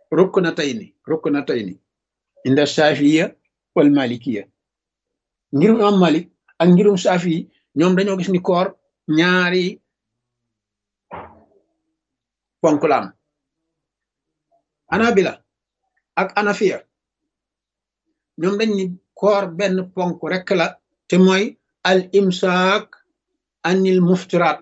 ruknatayni ruknatayni inda shafiya wal malikiya ngirum imam malik ak ngirum shafi ñoom dañoo gis ni koor ñaari ponk la am anabila ak anafiya ñoom dañ ni koor benn ponk rek la te mooy al imsaak anil muftiraat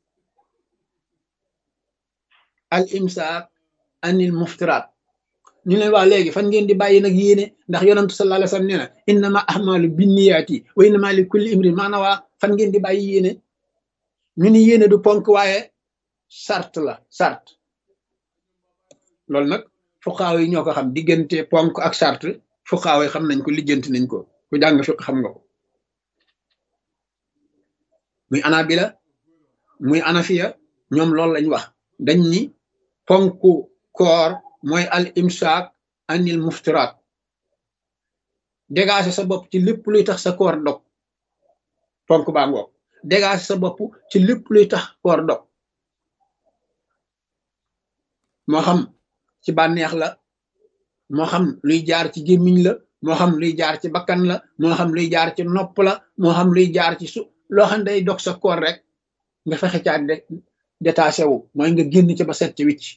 al imsaak anil muftiraat ñu leen waa léegi fan ngeen di bàyyi nag yéene ndax yonantu sallallahu alayhi wasallam nee na innama ahmalu binniyaati wa innama li kulli imrin maanaam waa fan ngeen di bàyyi yéene ñu ni yéene du ponk waaye sart la sart loolu nag fuqaaw yi ñoo ko xam diggante ponk ak sart fuqaaw yi xam nañ ko lijjanti nañ ko ku jàng fiq xam nga ko muy anabila muy anafiya ñoom loolu lañ wax dañ ni ponku koor mooy al imsaak anil muftiraat dégager sa bopp ci lépp luy tax sa koor dog ponk baa ngoog dégager sa bopp ci lépp luy tax koor dog moo xam ci bànneex la moo xam luy jaar ci gémmiñ la moo xam luy jaar ci bakkan la moo xam luy jaar ci nopp la moo xam luy jaar ci su loo xam day dog sa koor rek nga fexe caa détaché wu mooy nga génn ci ba set ci wicc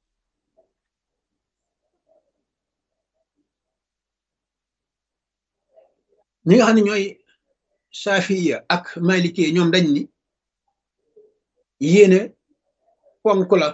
ñi nga xam ne ñooy safiya ak maliki ñoom dañ ni yéene ponk la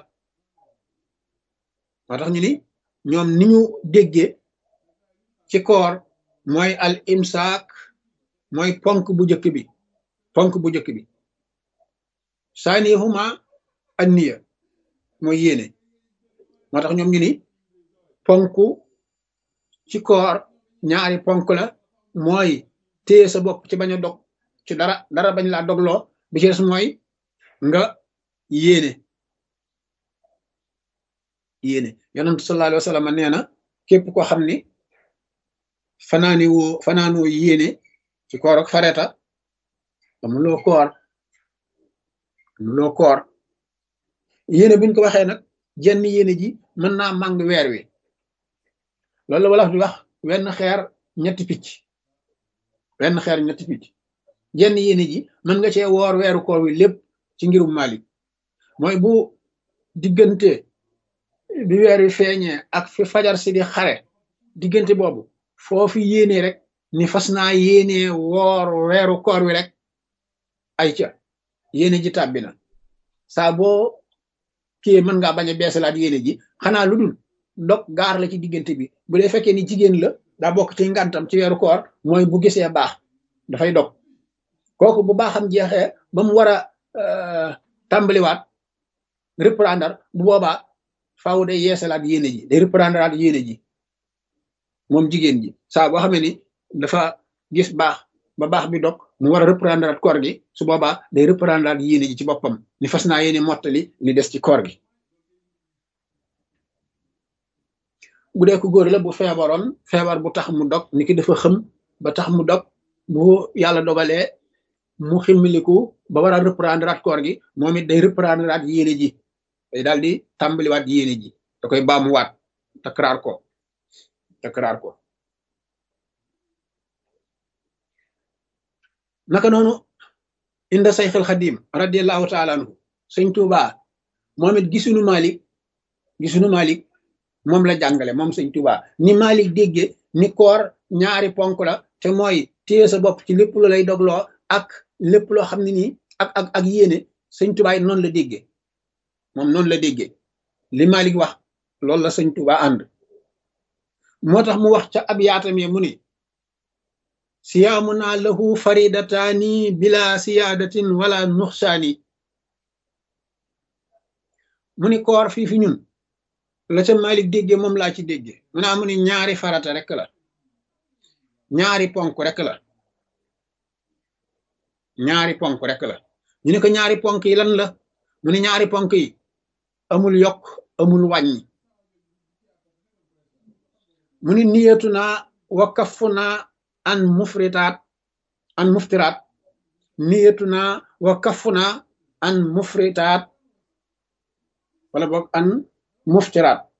moo tax ñu ni ñoom ni ñu déggee ci koor mooy al imsaak mooy ponk bu njëkk bi ponk bu njëkk bi saanihuma an niya mooy yéene moo tax ñoom ñu ni ponk ci koor ñaari ponk la mooy téye sa bopp ci bañ a dog ci dara dara bañ laa dogloo bi ci des mooy nga yéene yéene yonent sallallahu alayhi wa sallam nee na képp koo xam ni fanaani woo fanaanoo yéene ci koor ak fareta amuloo koor amuloo koor yéene buñ ko waxee nag jenn yéene ji mën naa màng weer wi loolu la wala di wax wenn xeer ñetti picc wenn xeer ñetti picc jenn yéene ji mën nga cee woor weeru koor wi lépp ci ngirum Malik mooy bu diggante bi weer wi feeñee ak fi fajar si di xare diggante boobu foofu yéene rek ni fas naa yéene woor weeru koor wi rek ay ca yéene ji tàbbi na saa boo kii mën ngaa bañ a beesalaat yéene ji xanaa lu dul dog gaar la ci diggante bi bu dee fekkee ni jigéen la daa bokk ci ngantam ci weeru koor mooy bu gisee baax dafay dog kooku bu baaxam jeexee ba mu war a tàmbaliwaat reprendre bu boobaa faaw day yeesalaat yéene ji day reprendre aat yéene ji moom jigéen ji saa boo xamee ni dafa gis baax ba baax bi dog mu war a reprendre aat koor gi su boobaa day reprendre aat yéene ji ci boppam ni fas naa yéene mottali li des ci koor gi bu dee ko góor la bu feebaroon feebar bu tax mu dog ni ki dafa xëm ba tax mu dog bu yàlla dogalee mu ximmiliku ba war a reprendre at koor gi moom it day reprendre at yéene ji day daal di tàmbaliwaat yéene ji da koy baamuwaat takraar ko takraar ko naka noonu inda sayxil xadim radiallahu taala anhu sëñ Tuuba moom it gisunu Malik gisunu Malik moom la jàngale moom sëñ Tuuba ni Malik dégge ni koor ñaari ponk la te mooy téye sa bopp ci lépp lu lay dogloo ak lépp loo xam ne nii ak ak ak yéene sëñ Tuuba it noonu la dégge moom noonu la déggee li Malik wax loolu la sëñ Tuuba ànd moo tax mu wax ca ab yaatam ye mu ni siyaamuna lahu faridataani bila siyaadatin wala nuxsaani mu ni koor fii fi ñun la ca Malik déggee moom laa ci déggee mu naa mu ni ñaari farata rek la ñaari ponk rek la ñaari ponk rek la ñu ne ko ñaari ponk yi lan la mu ni ñaari ponk yi amul yokk amul wàññi mu ni niyatu naa wa kafu naa an mufritaat an muftiraat niyatu naa wa kafu naa an mufritaat wala boog an muftiraat